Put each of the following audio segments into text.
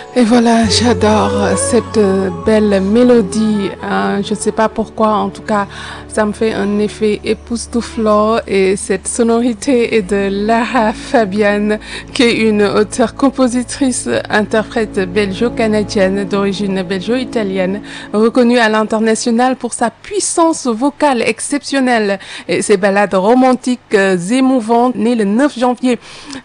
Et voilà, j'adore cette belle mélodie. Hein. Je ne sais pas pourquoi, en tout cas, ça me fait un effet époustouflant. Et cette sonorité est de Lara Fabian, qui est une auteure-compositrice, interprète belgeo-canadienne d'origine belgeo-italienne, reconnue à l'international pour sa puissance vocale exceptionnelle et ses ballades romantiques émouvantes. Née le 9 janvier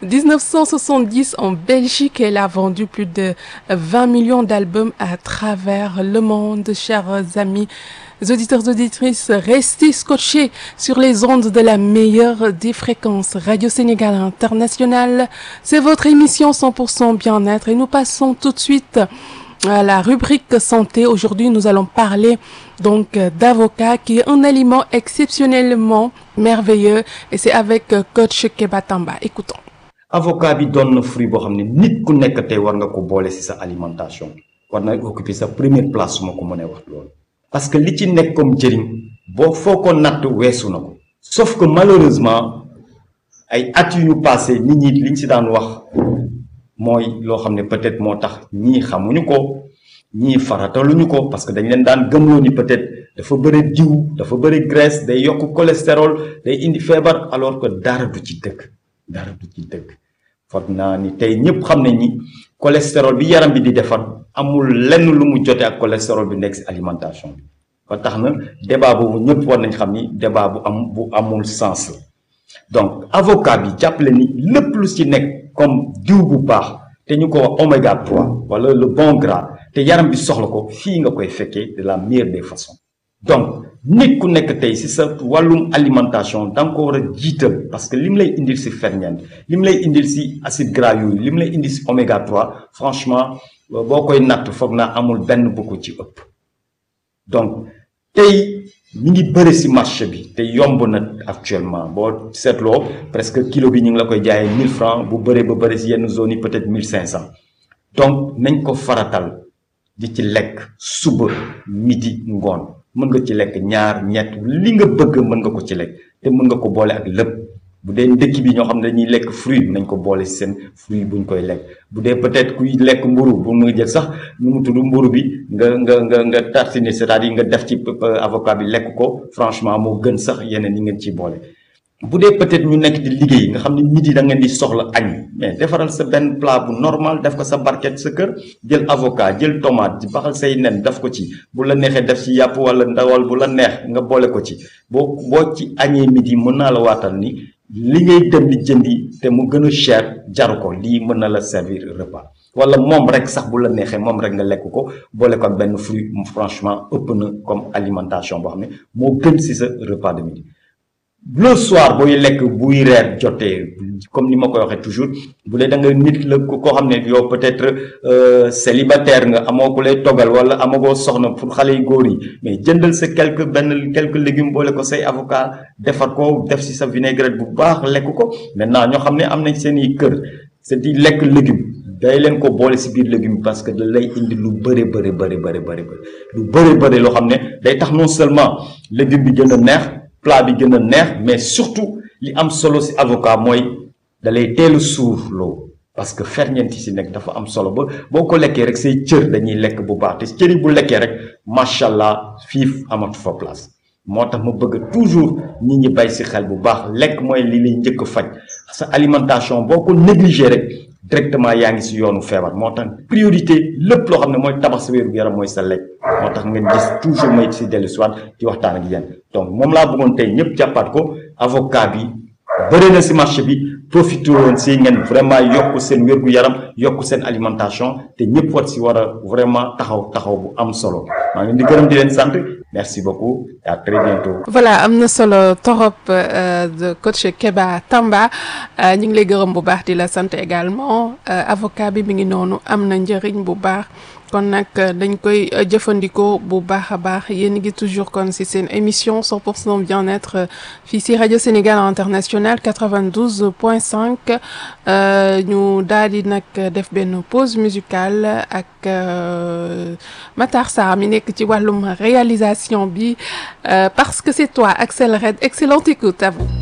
1970 en Belgique, elle a vendu plus de 20 millions d'albums à travers le monde, chers amis auditeurs auditrices, restez scotchés sur les ondes de la meilleure des fréquences Radio Sénégal International. C'est votre émission 100% bien-être et nous passons tout de suite à la rubrique santé. Aujourd'hui, nous allons parler donc d'avocat qui est un aliment exceptionnellement merveilleux et c'est avec coach Keba Tamba. Écoutons. avocat bi doon na fruit boo xam ne nit ku nekk tey war nga ko boole ci sa alimentation war na occuper sa première place su ma ko mënee wax loolu parce que li ci nekk comme njëriñ boo foo ko natt weesu na ko sauf que malheureusement ay at yu ñu passé nit ñi liñ ci daan wax mooy loo xam ne peut-être moo tax ñii xamuñu ko ñii farataluñu ko parce que dañ leen daan gëmloo ni peut-être dafa bëri diw dafa bëri graisse day yokk cholestérol day indi feebar alors que dara du ci dëkk dara du ci dëkk foog naa ni tey ñëpp xam nañ ni cholestérol bi yaram bi di defar amul lenn lu mu jote ak cholestérol bi nekk ci alimentation bi ba tax na débat boobu ñëpp war nañ xam ni débat bu am bu amul sens la donc avocat bi jàppale ni lépp lu ci nekk comme diw bu baax te ñu ko wax oméga 3 wala le bon gras te yaram bi soxla ko fii nga koy fekkee de la meilleure des façons donc nit ku nekk tey ci sa wàllum alimentation da nga ko war a jiital parce que lim lay indil ci ferñeent lim lay indil ci acide gras yooyu lim lay indil ci oméga 3 franchement boo koy natt foog naa amul benn bu ko ci ëpp donc tey mi ngi bëri ci marché bi te yomb na actuellement boo seetloo presque kilo bi ñu ngi la koy jaayee 1000 francs bu bëree ba bëri ci yenn zones yi peut-être 1500 donc nañ ko faratal di ci lekk suba midi ngoon mën nga ci lekk ñaar ñett li nga bëgg mën nga ko ci lekk te mën nga ko boole ak lépp bu dee ndëkk bi ñoo xam ne dañuy lekk fruit nañ ko boole ci seen fruit buñ koy lekk bu dee peut-être kuy lekk mburu bu mu jël sax nu mu tudd mburu bi nga nga nga nga tartiner c'est-à-dire nga def ci avocat bi lekk ko franchement moo gën sax yeneen yi ngeen ciy boole bu dee peut-être ñu nekk di liggéey nga xam ne midi da ngeen di soxla añ mais defaral sa benn plat bu normal def ko sa barquette sa kër jël avocat jël tomate di baxal say nen def ko ci bu la neexee def ci yàpp wala ndawal bu la neex nga boole ko ci boo boo ci añee midi mën naa la waatal ni li ngay dem di jëndi te mu gën a cher jaru ko lii mën na la servir repas wala moom rek sax bu la neexee moom rek nga lekk ko boole ko ak benn fruit franchement ëpp na comme alimentation boo xam ne moo gën ci sa repas de midi le soir booy lekk buy reer jotee comme ni ma koy waxee toujours bu dee da nga nit la koo xam ne yow peut-être célibataire nga amoo ku lay toggal wala amagoo soxna pour xale yu góor yi mais jëndal sa quelque benn quelques légumes boole ko say avocat defar ko def ci sa vinaigrette bu baax lekk ko maintenant ñoo xam ne am nañ seen i kër c'est di lekk légume day leen ko boole ci biir légume parce que da lay indi lu bëri bëri bëri bëri bëri lu bëri bëri loo xam ne day tax non seulement légume bi gën a neex plat bi gën a neex mais surtout li am solo ci avocat mooy da lay teel a suur loo parce que ferñeent yi ci nekk dafa am solo ba boo ko lekkee rek say cër dañuy lekk bu baax te cër yi bu lekkee rek macha allah fiif amatu fa place moo tax ma bëgg toujours nit ñi bay ci xel bu baax lekk mooy li lay njëkk a faj sa alimentation boo ko négliger rek directement yaa ngi ci yoonu feebar moo tax priorité lépp loo xam ne mooy tabax sa wéeru yaram mooy sa lekk moo tax ngeen gis toujours may ci dellu soit di waxtaan ak yéen donc moom laa bëggoon tey ñëpp jàppaat ko avocat bi bëri na ci marché bi profité woon ci ngeen vraiment yokk seen wérgu yaram yokk seen alimentation te ñëpp war ci war a vraiment taxaw taxaw bu am solo maa ngi di gërëm di leen sant merci beaucoup et à très bientôt. voilà am na solo torop de coach Keba Tamba ñu ngi lay gërëm bu baax di la sant également avocat bi mi ngi noonu am na njëriñ bu baax. kon nag dañ koy jëfandikoo bu baax a baax yéen ngi toujours kon ci seen émission 100% bien-être fii ci rajo Sénégal International 92.5 ñu daal di nag def benn pause musicale ak Matar Sarr mi nekk ci wàllum réalisation bi parce que c'est toi Axel Red excellente écoute à vous